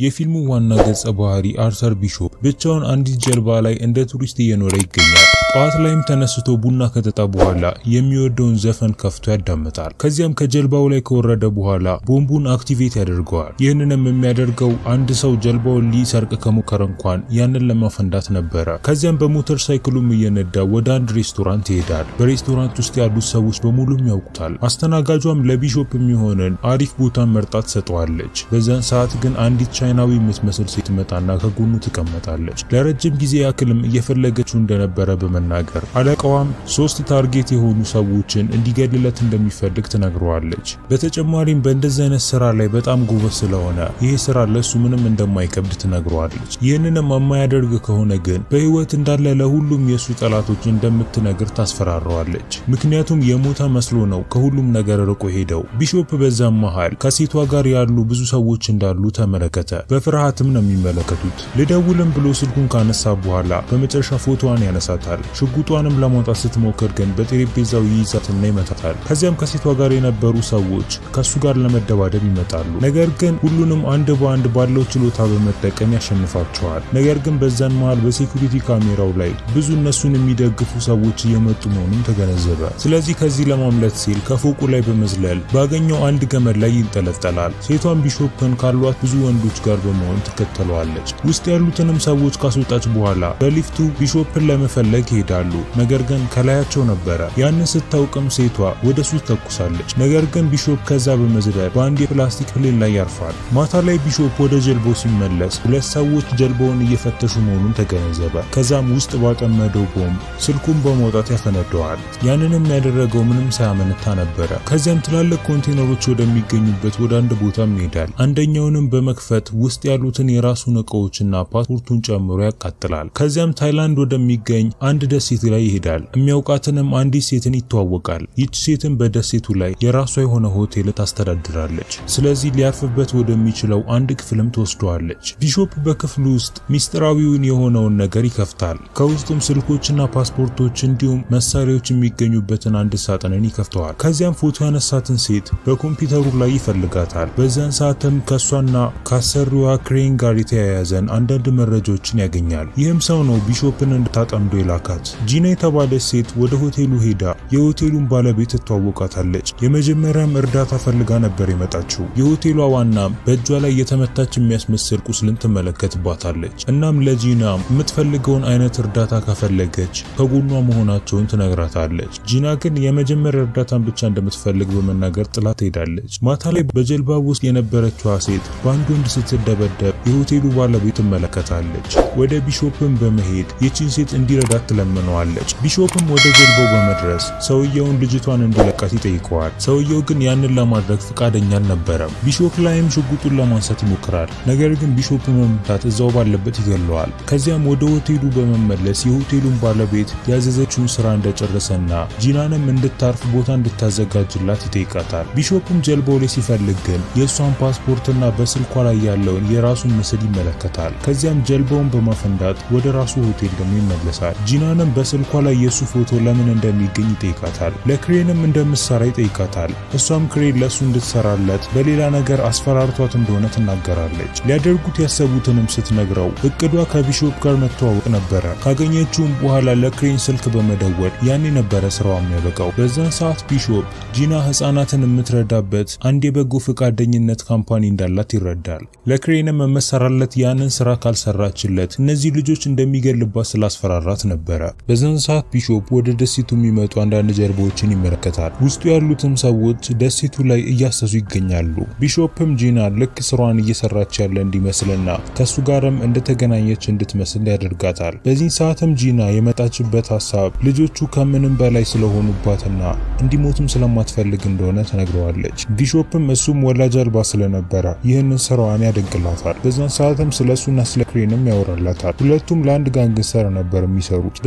የፊልሙ ዋና ገጸ ባህሪ አርተር ቢሾፕ ብቻውን አንዲት ጀልባ ላይ እንደ ቱሪስት እየኖረ ይገኛል። ጠዋት ላይም ተነስቶ ቡና ከጠጣ በኋላ የሚወደውን ዘፈን ከፍቶ ያዳምጣል። ከዚያም ከጀልባው ላይ ከወረደ በኋላ ቦምቡን አክቲቬት ያደርገዋል። ይህንንም የሚያደርገው አንድ ሰው ጀልባውን ሊሰርቅ ከሞከረ እንኳን ያንን ለማፈንዳት ነበረ። ከዚያም በሞተር ሳይክሉም እየነዳ ወደ አንድ ሬስቶራንት ይሄዳል። በሬስቶራንት ውስጥ ያሉት ሰዎች በሙሉም ያውቁታል። አስተናጋጇም ለቢሾፕ የሚሆንን አሪፍ ቦታ መርጣ ትሰጠዋለች። በዛን ሰዓት ግን አንዲት ቻይናዊ የምትመስል ሴት መጣና ከጎኑ ትቀመጣለች። ለረጅም ጊዜ ያክልም እየፈለገችው እንደነበረ በመናገር አለቃዋም ሶስት ታርጌት የሆኑ ሰዎችን እንዲገልለት እንደሚፈልግ ትነግረዋለች። በተጨማሪም በእንደዚህ አይነት ስራ ላይ በጣም ጎበዝ ስለሆነ ይሄ ስራ ለሱ ምንም እንደማይከብድ ትነግረዋለች። ይህንንም የማያደርግ ከሆነ ግን በህይወት እንዳለ ለሁሉም የእሱ ጠላቶች እንደምትነግር ታስፈራረዋለች። ምክንያቱም የሞተ መስሎ ነው ከሁሉም ነገር ርቆ ሄደው። ቢሾፕ በዛም መሃል ከሴቷ ጋር ያሉ ብዙ ሰዎች እንዳሉ ተመለከተ። በፍርሃትም ነው የሚመለከቱት። ልደውልም ብሎ ስልኩን ካነሳ በኋላ በመጨረሻ ፎቶዋን ያነሳታል። ሽጉጧንም ለማውጣት ስትሞክር ግን በጠረጴዛው ይይዛትና ይመታታል። ከዚያም ከሴቷ ጋር የነበሩ ሰዎች ከሱ ጋር ለመደባደብ ይመጣሉ። ነገር ግን ሁሉንም አንድ በአንድ ባለው ችሎታ በመጠቀም ያሸንፋቸዋል። ነገር ግን በዛን መሃል በሴኩሪቲ ካሜራው ላይ ብዙ እነሱን የሚደግፉ ሰዎች እየመጡ መሆኑን ተገነዘበ። ስለዚህ ከዚህ ለማምለጥ ሲል ከፎቁ ላይ በመዝለል ባገኘው አንድ ገመድ ላይ ይንጠለጠላል። ሴቷን ቢሾፕን ካሏት ብዙ ወንዶች ጋር በመሆን ትከተለዋለች። ውስጥ ያሉትንም ሰዎች ካስወጣች በኋላ በሊፍቱ ቢሾፕን ለመፈለግ ይሄዳሉ። ነገር ግን ከላያቸው ነበረ። ያንን ስታውቅም ሴቷ ወደ ሱ ተኩሳለች። ነገር ግን ቢሾፕ ከዛ በመዝለል በአንድ የፕላስቲክ ፕሌን ላይ ያርፋል። ማታ ላይ ቢሾፕ ወደ ጀልባው ሲመለስ ሁለት ሰዎች ጀልባውን እየፈተሹ መሆኑን ተገነዘበ። ከዛም ውስጥ ባጠመደው ቦምብ ስልኩን በመውጣት ያፈነደዋል። ያንንም ያደረገው ምንም ሳያመነታ ነበረ። ከዚያም ትላልቅ ኮንቴነሮች ወደሚገኙበት ወደ አንድ ቦታም ይሄዳል። አንደኛውንም በመክፈት ውስጥ ያሉትን የራሱን እቃዎችና ፓስፖርቱን ጨምሮ ያቃጥላል። ከዚያም ታይላንድ ወደሚገኝ አንድ ደሴት ላይ ይሄዳል። የሚያውቃትንም አንዲት ሴትን ይተዋወቃል። ይች ሴትን በደሴቱ ላይ የራሷ የሆነ ሆቴል ታስተዳድራለች። ስለዚህ ሊያርፍበት ወደሚችለው አንድ ክፍልም ትወስደዋለች። ቢሾፕ በክፍሉ ውስጥ ሚስጥራዊውን የሆነውን ነገር ይከፍታል። ከውስጡም ስልኮችና ፓስፖርቶች እንዲሁም መሳሪያዎች የሚገኙበትን አንድ ሳጥንን ይከፍተዋል። ከዚያም ፎቶ ያነሳትን ሴት በኮምፒውተሩ ላይ ይፈልጋታል። በዚያን ሰዓትም ከእሷና ከአሰሪዋ ክሬን ጋር የተያያዘን አንዳንድ መረጃዎችን ያገኛል። ይህም ሰው ነው ቢሾፕን እንድታጠምዶ የላካት። ጂና የተባለች ሴት ወደ ሆቴሉ ሄዳ የሆቴሉን ባለቤት ትተዋወቃታለች። የመጀመሪያም እርዳታ ፈልጋ ነበር የመጣችው። የሆቴሏ ዋናም በእጇ ላይ የተመታች የሚያስመስል ቁስልን ትመለከትባታለች። እናም ለጂና የምትፈልገውን አይነት እርዳታ ከፈለገች ከጎኗ መሆናቸውን ትነግራታለች። ጂና ግን የመጀመሪያ እርዳታን ብቻ እንደምትፈልግ በመናገር ጥላ ትሄዳለች። ማታ ላይ በጀልባ ውስጥ የነበረችዋ ሴት በአንድ ወንድ ስትደበደብ የሆቴሉ ባለቤት ትመለከታለች። ወደ ቢሾፕም በመሄድ ይችን ሴት እንዲረዳት ትለምነዋለች። ቢሾፕም ወደ ጀልባው በመድረስ ሰውየውን ልጅቷን እንዲለቃት ይጠይቀዋል። ሰውየው ግን ያንን ለማድረግ ፈቃደኛ አልነበረም። ቢሾፕ ላይም ሽጉጡን ለማንሳት ይሞክራል። ነገር ግን ቢሾፕ መምታት እዛው ባለበት ይገለዋል። ከዚያም ወደ ሆቴሉ በመመለስ የሆቴሉን ባለቤት ያዘዘችውን ስራ እንደጨረሰና ጂናንም እንድታርፍ ቦታ እንድታዘጋጅላት ይጠይቃታል። ቢሾፕም ጀልባው ላይ ሲፈልግ ግን የእሷን ፓስፖርትና በስልኳ ላይ ያለውን የራሱን ምስል ይመለከታል። ከዚያም ጀልባውን በማፈንዳት ወደ ራሱ ሆቴል ደግሞ ይመለሳል። ጂናንም በስልኳ ላይ የእሱ ፎቶ ለምን እንደሚገኝ ይጠይቃታል። ለክሬንም እንደምትሰራ ይጠይቃታል። እሷም ክሬን ለእሱ እንድትሰራለት በሌላ ነገር አስፈራርቷት እንደሆነ ትናገራለች። ሊያደርጉት ያሰቡትንም ስትነግረው እቅዷ ከቢሾፕ ጋር መተዋወቅ ነበረ። ካገኘችውም በኋላ ለክሬን ስልክ በመደወል ያኔ ነበረ ስራዋ የሚያበቃው። በዛን ሰዓት ቢሾፕ ጂና ህጻናትን የምትረዳበት አንድ የበጎ ፈቃደኝነት ካምፓኒ እንዳላት ይረዳል። ለክሬንም መሰራለት ያንን ስራ ካልሰራችለት እነዚህ ልጆች እንደሚገልባት ስላስፈራራት ነበረ። በዛን ሰዓት ቢሾፕ ወደ ደሴቱ የሚመጡ አንዳንድ ጀልባዎችን ይመለከታል። ውስጡ ያሉትም ሰዎች ደሴቱ ላይ እያሰሱ ይገኛሉ። ቢሾፕም ጂና ልክ ስራዋን እየሰራች ያለ እንዲመስልና ከሱ ጋርም እንደተገናኘች እንድትመስል ያደርጋታል። በዚህ ሰዓትም ጂና የመጣችበት ሀሳብ ልጆቹ ከምንም በላይ ስለሆኑባትና እንዲሞቱም ስለማትፈልግ እንደሆነ ተነግረዋለች። ቢሾፕም እሱም ወላጅ አልባ ስለነበረ ይህንን ስራዋን ያደንቅላታል። በዛን ሰዓትም ስለ እሱና ስለ ክሬንም ያወራላታል። ሁለቱም ለአንድ ጋንግስተር ነበር የሚሰሩት።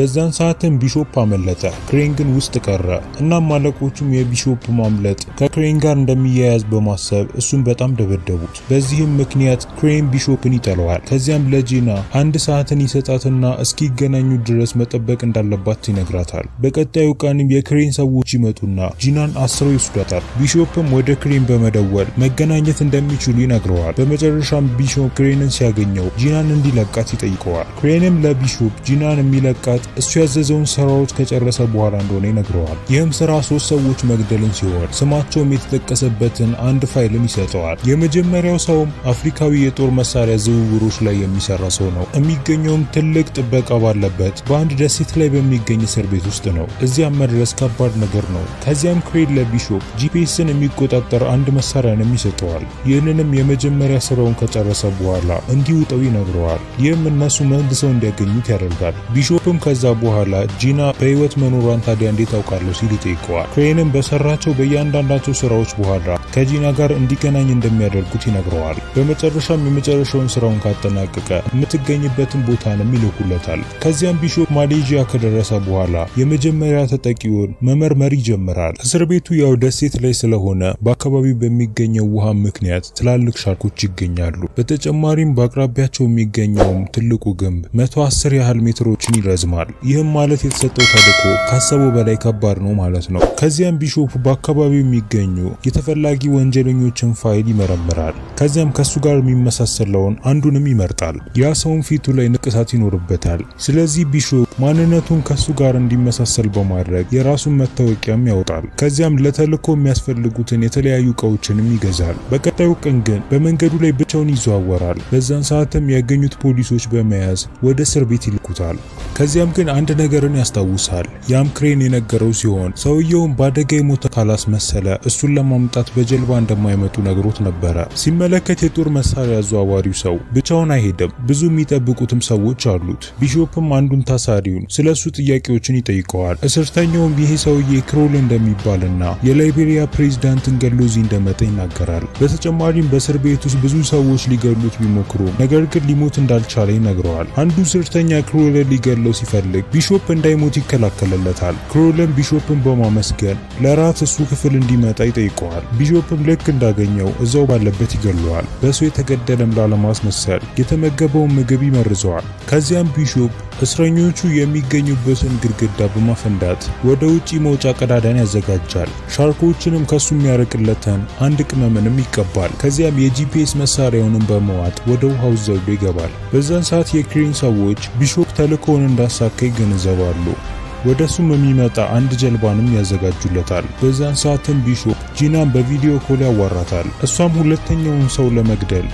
በዛን ሰዓትም ቢሾፕ አመለጠ። ክሬን ግን ውስጥ ቀረ። እናም አለቆቹም የቢሾፕ ማምለጥ ከክሬን ጋር እንደሚያያዝ በማሰብ እሱን በጣም ደበደቡት። በዚህም ምክንያት ክሬን ቢሾፕን ይጠለዋል። ከዚያም ለጂና አንድ ሰዓትን ይሰጣትና እስኪገናኙ ድረስ መጠበቅ እንዳለባት ይነግራታል። በቀጣዩ ቀንም የክሬን ሰዎች ይመጡና ጂናን አስረው ይወስዷታል። ቢሾፕም ወደ ክሬን በመደወል መገናኘት እንደሚችሉ ይነግረዋል። በመጨረሻም ቢሾፕ ክሬንን ሲያገኘው ጂናን እንዲለቃት ይጠይቀዋል። ክሬንም ለቢሾፕ ጂናን የሚለቃት እሱ ያዘዘውን ስራዎች ከጨረሰ በኋላ እንደሆነ ይነግረዋል። ይህም ስራ ሶስት ሰዎች መግደልን ሲሆን ስማቸውም የተጠቀሰበትን አንድ ፋይልን ይሰጠዋል። የመጀመሪያው ሰውም አፍሪካዊ የጦር መሳሪያ ዝውውሮች ላይ የሚሰራ ሰው ነው። የሚገኘውም ትልቅ ጥበቃ ባለበት በአንድ ደሴት ላይ በሚገኝ እስር ቤት ውስጥ ነው። እዚያም መድረስ ከባድ ነገር ነው። ከዚያም ክሬን ለቢሾፕ ጂፒኤስን የሚቆጣጠር አንድ መሳሪያንም ይሰጠዋል። ይህንንም የመጀመሪያ ስራውን ከጨረሰ በኋላ እንዲውጠው ይነግረዋል። ይህም እነሱ መልሰው እንዲያገኙት ያደርጋል። ቢሾፕም ከዛ በኋላ ጂና በህይወት መኖሯን ታዲያ እንዴት አውቃለሁ ሲል ይጠይቀዋል። ክሬንም በሰራቸው በእያንዳንዳቸው ስራዎች በኋላ ከጂና ጋር እንዲገናኝ እንደሚያደርጉት ይነግረዋል። በመጨረሻም የመጨረሻውን ስራውን ካጠናቀቀ የምትገኝበትን ቦታንም ይልኩለታል። ከዚያም ቢሾፕ ማሌዥያ ከደረሰ በኋላ የመጀመሪያ ተጠቂውን መመርመር ይጀምራል። እስር ቤቱ ያው ደሴት ላይ ስለሆነ በአካባቢው በሚገኘው ውሃ ምክንያት ትላልቅ ሻርኮች ይገኛሉ። በተጨማሪም በአቅራቢያቸው የሚገኘውም ትልቁ ግንብ 110 ያህል ሜትሮችን ይረዝማል። ይህም ማለት የተሰጠው ተልዕኮ ካሰበው በላይ ከባድ ነው ማለት ነው። ከዚያም ቢሾፕ በአካባቢው የሚገኙ የተፈላጊ ወንጀለኞችን ፋይል ይመረምራል። ከዚያም ከሱ ጋር የሚመሳሰለውን አንዱንም ይመርጣል። ያ ሰውን ፊቱ ላይ ንቅሳት ይኖርበታል። ስለዚህ ቢሾፕ ማንነቱን ከሱ ጋር እንዲመሳሰል በማድረግ የራሱን መታወቂያም ያወጣል። ከዚያም ለተልዕኮ የሚያስፈልጉትን የተለያዩ እቃዎችንም ይገዛል። በቀጣዩ ቀን ግን በመንገዱ ላይ ብቻውን ይዘዋወራል። በዛን ሰዓትም ያገኙት ፖሊሶች በመያዝ ወደ እስር ቤት ይልኩታል። ከዚያም ግን አንድ ነገርን ያስታውሳል። ያም ክሬን የነገረው ሲሆን ሰውየውን በአደጋ የሞተ ካላስመሰለ እሱን ለማምጣት በጀልባ እንደማይመጡ ነግሮት ነበረ። ሲመለከት የጦር መሳሪያ አዘዋዋሪው ሰው ብቻውን አይሄድም። ብዙ የሚጠብቁትም ሰዎች አሉት። ቢሾፕም አንዱን ታሳሪውን ስለ እሱ ጥያቄዎችን ይጠይቀዋል። እስርተኛውም ይሄ ሰውዬ ክሮል እንደሚባልና የላይቤሪያ ፕሬዚዳንትን ገሎ እዚህ እንደመጣ ይናገራል። በተጨማሪም በእስር ቤት ውስጥ ብዙ ሰዎች ሊገሉት ቢሞክሩ ነገር ግን ሊሞት እንዳልቻለ ይነግረዋል። አንዱ እስረኛ ክሮልን ሊገለው ሲፈልግ ቢሾፕ እንዳይሞት ይከላከልለታል። ክሮልን ቢሾፕን በማመስገን ለራት እሱ ክፍል እንዲመጣ ይጠይቀዋል። ቢሾፕም ልክ እንዳገኘው እዛው ባለበት ይገለዋል። በሱ የተገደለም ላለማስመሰል የተመገበውን ምግብ ይመርዘዋል። ከዚያም ቢሾፕ እስረኞቹ የሚገኙበትን ግድግዳ በማፈንዳት ወደ ውጪ መውጫ ቀዳዳን ያዘጋጃል። ሻርኮችንም ከሱ የሚያርቅለትን አንድ ቅመምንም ይቀባል። ከዚያም የጂፒኤስ መሳሪያውንም በመዋጥ ወደ ውሃው ዘልዶ ይገባል። በዛን ሰዓት የክሬን ሰዎች ቢሾፕ ተልእኮውን እንዳሳካ ይገነዘባሉ። ወደ እሱም የሚመጣ አንድ ጀልባንም ያዘጋጁለታል። በዛን ሰዓትም ቢሾፕ ጂናን በቪዲዮ ኮል ያዋራታል። እሷም ሁለተኛውን ሰው ለመግደል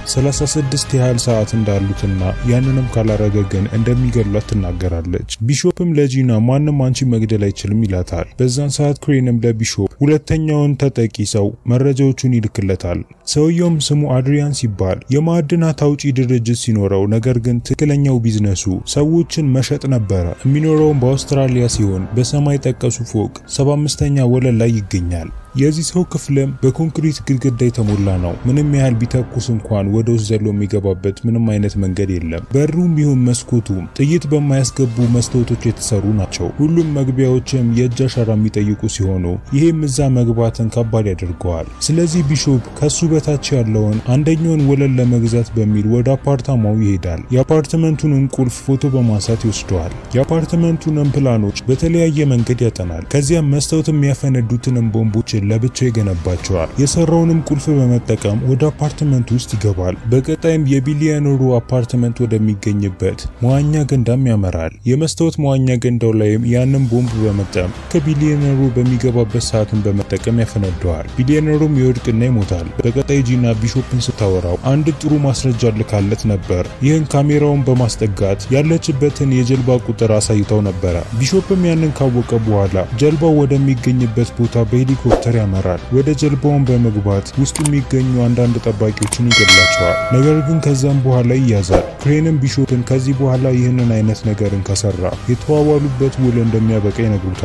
36 ያህል ሰዓት እንዳሉትና ያንንም ካላረገ ግን እንደሚገሏት ትናገራለች። ቢሾፕም ለጂና ማንም አንቺ መግደል አይችልም ይላታል። በዛን ሰዓት ክሬንም ለቢሾፕ ሁለተኛውን ተጠቂ ሰው መረጃዎቹን ይልክለታል። ሰውየውም ስሙ አድሪያን ሲባል የማዕድናት አውጪ ድርጅት ሲኖረው ነገር ግን ትክክለኛው ቢዝነሱ ሰዎችን መሸጥ ነበረ። የሚኖረውም በአውስትራሊያ ሲሆን በሰማይ ጠቀሱ ፎቅ 75ኛ ወለል ላይ ይገኛል። የዚህ ሰው ክፍልም በኮንክሪት ግድግዳ የተሞላ ነው። ምንም ያህል ቢተኩስ እንኳን ወደ ውስጥ ዘሎ የሚገባበት ምንም አይነት መንገድ የለም። በሩም ይሁን መስኮቱም ጥይት በማያስገቡ መስታወቶች የተሰሩ ናቸው። ሁሉም መግቢያዎችም የእጅ አሻራ የሚጠይቁ ሲሆኑ ይህም እዛ መግባትን ከባድ ያደርገዋል። ስለዚህ ቢሾፕ ከሱ በታች ያለውን አንደኛውን ወለል ለመግዛት በሚል ወደ አፓርታማው ይሄዳል። የአፓርትመንቱንም ቁልፍ ፎቶ በማንሳት ይወስደዋል። የአፓርትመንቱንም ፕላኖች በተለያየ መንገድ ያጠናል። ከዚያም መስታወት የሚያፈነዱትንም ቦምቦች ለብቻው ይገነባቸዋል። የሰራውንም ቁልፍ በመጠቀም ወደ አፓርትመንት ውስጥ ይገባል። በቀጣይም የቢሊዮነሩ አፓርትመንት ወደሚገኝበት መዋኛ ገንዳም ያመራል። የመስታወት መዋኛ ገንዳው ላይም ያንን ቦምብ በመጠቀም ከቢሊዮነሩ በሚገባበት ሰዓትን በመጠቀም ያፈነደዋል። ቢሊዮነሩም ይወድቅና ይሞታል። በቀጣይ ጂና ቢሾፕን ስታወራው አንድ ጥሩ ማስረጃ ልካለት ነበር። ይህን ካሜራውን በማስጠጋት ያለችበትን የጀልባ ቁጥር አሳይተው ነበረ። ቢሾፕም ያንን ካወቀ በኋላ ጀልባው ወደሚገኝበት ቦታ በሄሊኮፕተር ያመራል። ወደ ጀልባውን በመግባት ውስጡ የሚገኙ አንዳንድ ጠባቂዎችን ይገድላቸዋል። ነገር ግን ከዛም በኋላ ይያዛል። ክሬንም ቢሾፕን ከዚህ በኋላ ይህንን አይነት ነገርን ከሰራ የተዋዋሉበት ውል እንደሚያበቃ ይነግሩታል።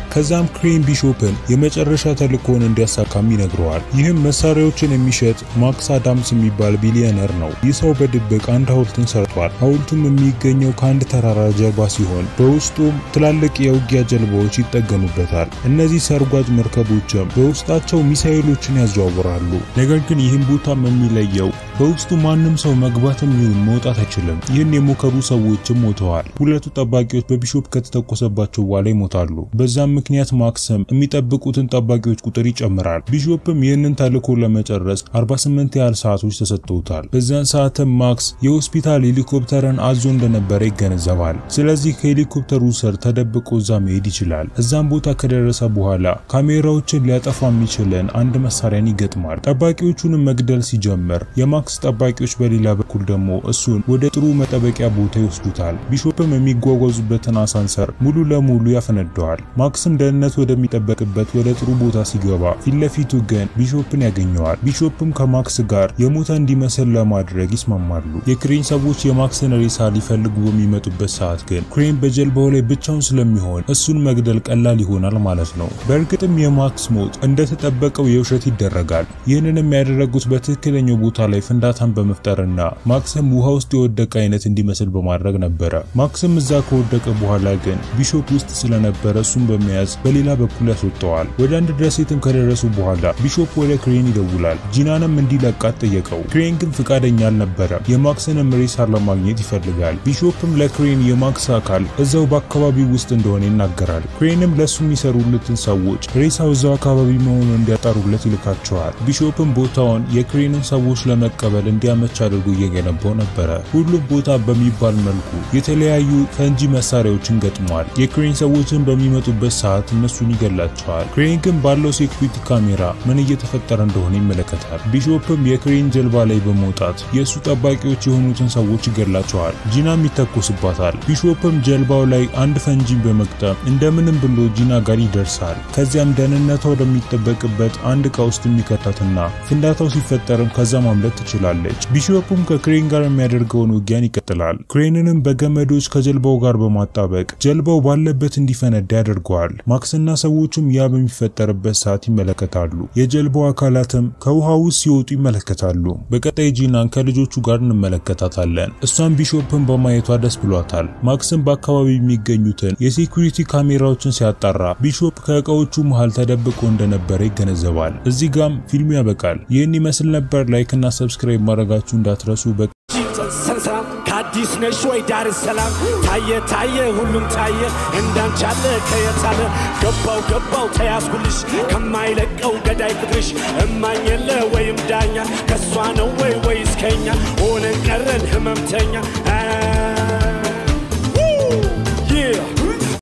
ከዛም ክሬን ቢሾፕን የመጨረሻ ተልእኮውን እንዲያሳካም ይነግረዋል። ይህም መሳሪያዎችን የሚሸጥ ማክስ አዳምስ የሚባል ቢሊዮነር ነው። ይህ ሰው በድብቅ አንድ ሐውልትን ሰርቷል። ሐውልቱም የሚገኘው ከአንድ ተራራ ጀርባ ሲሆን በውስጡም ትላልቅ የውጊያ ጀልባዎች ይጠገኑበታል። እነዚህ ሰርጓጅ መርከቦችም በውስጣቸው ሚሳኤሎችን ያዘዋውራሉ። ነገር ግን ይህም ቦታም የሚለየው በውስጡ ማንም ሰው መግባትም ይሁን መውጣት አይችልም። ይህን የሞከሩ ሰዎችም ሞተዋል። ሁለቱ ጠባቂዎች በቢሾፕ ከተተኮሰባቸው በኋላ ይሞታሉ። በዛም ምክንያት ማክስም የሚጠብቁትን ጠባቂዎች ቁጥር ይጨምራል። ቢሾፕም ይህንን ተልዕኮ ለመጨረስ 48 ያህል ሰዓቶች ተሰጥተውታል። በዚያን ሰዓትም ማክስ የሆስፒታል ሄሊኮፕተርን አዞ እንደነበረ ይገነዘባል። ስለዚህ ከሄሊኮፕተሩ ስር ተደብቆ እዛ መሄድ ይችላል። እዛም ቦታ ከደረሰ በኋላ ካሜራዎችን ሊያጠፋ የሚችልን አንድ መሳሪያን ይገጥማል። ጠባቂዎቹንም መግደል ሲጀምር የማክስ ጠባቂዎች በሌላ በኩል ደግሞ እሱን ወደ ጥሩ መጠበቂያ ቦታ ይወስዱታል። ቢሾፕም የሚጓጓዙበትን አሳንሰር ሙሉ ለሙሉ ያፈነደዋል። ማክስም ደህንነት ወደሚጠበቅበት ወደ ጥሩ ቦታ ሲገባ ፊት ለፊቱ ግን ቢሾፕን ያገኘዋል። ቢሾፕም ከማክስ ጋር የሞተ እንዲመስል ለማድረግ ይስማማሉ። የክሬን ሰዎች የማክስን ሬሳ ሊፈልጉ በሚመጡበት ሰዓት ግን ክሬን በጀልባው ላይ ብቻውን ስለሚሆን እሱን መግደል ቀላል ይሆናል ማለት ነው። በእርግጥም የማክስ ሞት እንደተጠበቀው የውሸት ይደረጋል። ይህንንም ያደረጉት በትክክለኛው ቦታ ላይ ፍንዳታን በመፍጠርና ማክስም ውሃ ውስጥ የወደቀ አይነት እንዲመስል በማድረግ ነበረ። ማክስም እዛ ከወደቀ በኋላ ግን ቢሾፕ ውስጥ ስለነበረ እሱን በመያዝ በሌላ በኩል ያስወጠዋል። ወደ አንድ ደሴትም ከደረሱ በኋላ ቢሾፕ ወደ ክሬን ይደውላል። ጂናንም እንዲለቃት ጠየቀው። ክሬን ግን ፍቃደኛ አልነበረም። የማክስንም ሬሳ ለማግኘት ይፈልጋል። ቢሾፕም ለክሬን የማክስ አካል እዛው በአካባቢው ውስጥ እንደሆነ ይናገራል። ክሬንም ለሱ የሚሰሩለትን ሰዎች ሬሳው እዛው አካባቢ መሆኑን እንዲያጣሩለት ይልካቸዋል። ቢሾፕም ቦታውን የክሬንን ሰዎች ለመቀበል እንዲያመች አድርጎ እየገነባው ነበረ። ሁሉም ቦታ በሚባል መልኩ የተለያዩ ፈንጂ መሳሪያዎችን ገጥሟል። የክሬን ሰዎችን በሚመጡበት ሰዓት እነሱን ይገላቸዋል። ክሬን ግን ባለው ሴኩሪቲ ካሜራ ምን እየተፈጠረ እንደሆነ ይመለከታል። ቢሾፕም የክሬን ጀልባ ላይ በመውጣት የእሱ ጠባቂዎች የሆኑትን ሰዎች ይገላቸዋል። ጂናም ይተኮስባታል። ቢሾፕም ጀልባው ላይ አንድ ፈንጂን በመግጠም እንደምንም ብሎ ጂና ጋር ይደርሳል። ከዚያም ደህንነቷ ወደሚጠበቅበት አንድ ዕቃ ውስጥ የሚከታትና ፍንዳታው ሲፈጠርም ከዛ ማምለጥ ትችላለች። ቢሾፕም ከክሬን ጋር የሚያደርገውን ውጊያን ይቀጥላል። ክሬንንም በገመዶች ከጀልባው ጋር በማጣበቅ ጀልባው ባለበት እንዲፈነዳ ያደርገዋል። ማክስና ሰዎቹም ያ በሚፈጠርበት ሰዓት ይመለከታሉ። የጀልባው አካላትም ከውሃ ውስጥ ሲወጡ ይመለከታሉ። በቀጣይ ጂናን ከልጆቹ ጋር እንመለከታታለን። እሷም ቢሾፕን በማየቷ ደስ ብሏታል። ማክስም በአካባቢ የሚገኙትን የሴኩሪቲ ካሜራዎችን ሲያጣራ ቢሾፕ ከእቃዎቹ መሃል ተደብቆ እንደነበረ ይገነዘባል። እዚህ ጋም ፊልሙ ያበቃል። ይህን ይመስል ነበር። ላይክ እና ሰብስክራይብ ማድረጋችሁ እንዳትረሱ። ሰንሰራም ከአዲስ ነሽ ወይ ዳር ሰላም ታየ ታየ ሁሉም ታየ እንዳንቻለ ከየታለ ገባው ገባው ተያዝኩልሽ ከማይለቀው ገዳይ ፍቅርሽ እማኝ የለ ወይም ዳኛ ከሷ ነው ወይ ወይስ ከኛ